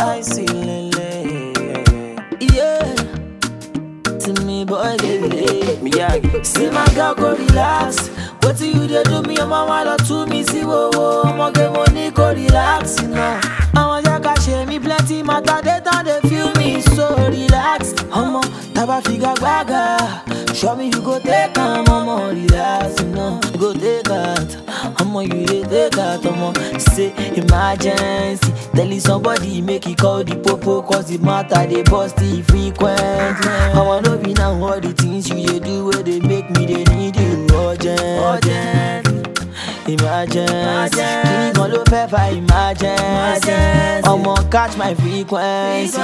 I see lele. Yeah. To me, boy, lele. Me yeah. See my girl go relax. What do you dey do me? Your mama love to me, see wo wo. I'ma get money, go relax, you know. I'ma just got share me plenty matter. They don't they feel me so relaxed. I'ma taba figa gaga. Show me you go take am, I'ma relax, you know. You go take that. I'ma you dey take that, I'ma say emergency. Telling somebody make it call the popo cause the matter they bust it frequent. I wanna be now all the things you dey do where they make me they need you urgent. urgent. Emergency, kini kan ló fẹ́ fa emergency? Ọmọ catch my frequency.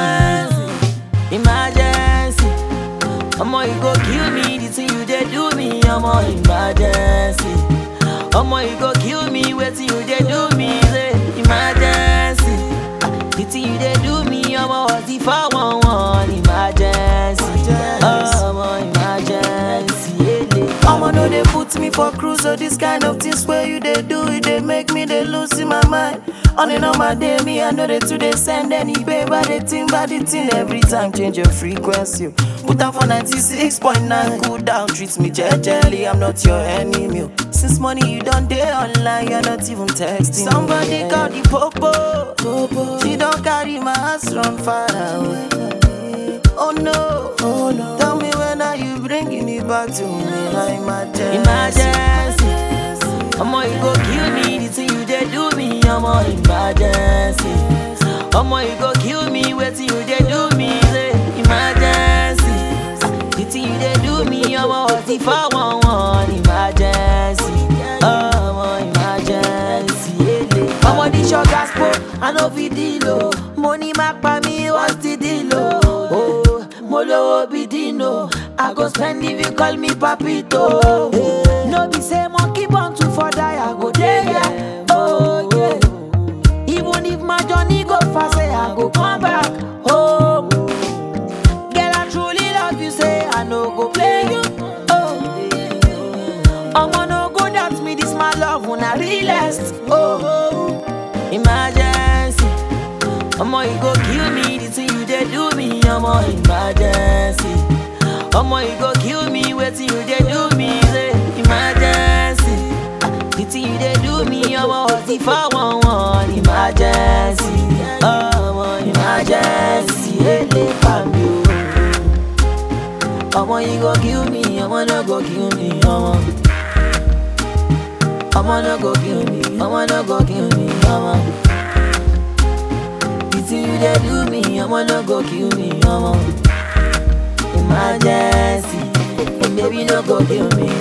Emergency, ọmọ you go kill me, the thing you dey do me, ọmọ emergency. Ọmọ you go kill me, wetin you dey do me, say emergency. The thing you dey do me, ọmọ what's the 411 emergency? Ọmọ emergency, ele. I'ma know they put me for cruise so this kind of things where you they do it they make me they lose in my mind. On and on my day, me I know they too they send any paper they think about the thing every time change your frequency. Put out for 96.9, cool down, treat me gently. I'm not your enemy. Since morning you done day online, you're not even texting. Somebody call the popo. She don't carry my ass run far away. Oh no, oh no. Tell me when are you bringing it back to me? I'm emergency. Ọmọ you go kill me, the thing you dey do me, ọmọ emergency. Ọmọ you go kill me, wetin you dey do me, say emergency. The thing you dey do me, ọmọ ọtí fáwọn wọn emergency. Ọmọ emergency, ele. Ọmọ this your gospel, I no fit deal o. Mo ní má pa mí, what's the deal o? Oh, mo lówó bí Dino, I go spend if you call me papito. No be say monkey born to for die, I go dey there. Oh yeah. Even if my journey go fast, say I go come back home. Girl, I truly love you, say I no go play you. Oh, I'ma no go doubt me, this my love when I realest. Oh, emergency. I'ma you go kill me, the thing you dey do me, I'ma emergency. I'ma you go kill me, wetin you dey do me, say emergency. The thing you dey do me, I'ma ọtí fáwọn wọn emergency. Ọmọ emergency, ele pa mi o. Ọmọ you go kill me, ọmọ no go kill me, ọmọ. Ọmọ no go kill me, ọmọ no go kill me, ọmọ. The thing you dey do me, ọmọ no go kill me, ọmọ. Emergency, baby no go kill me,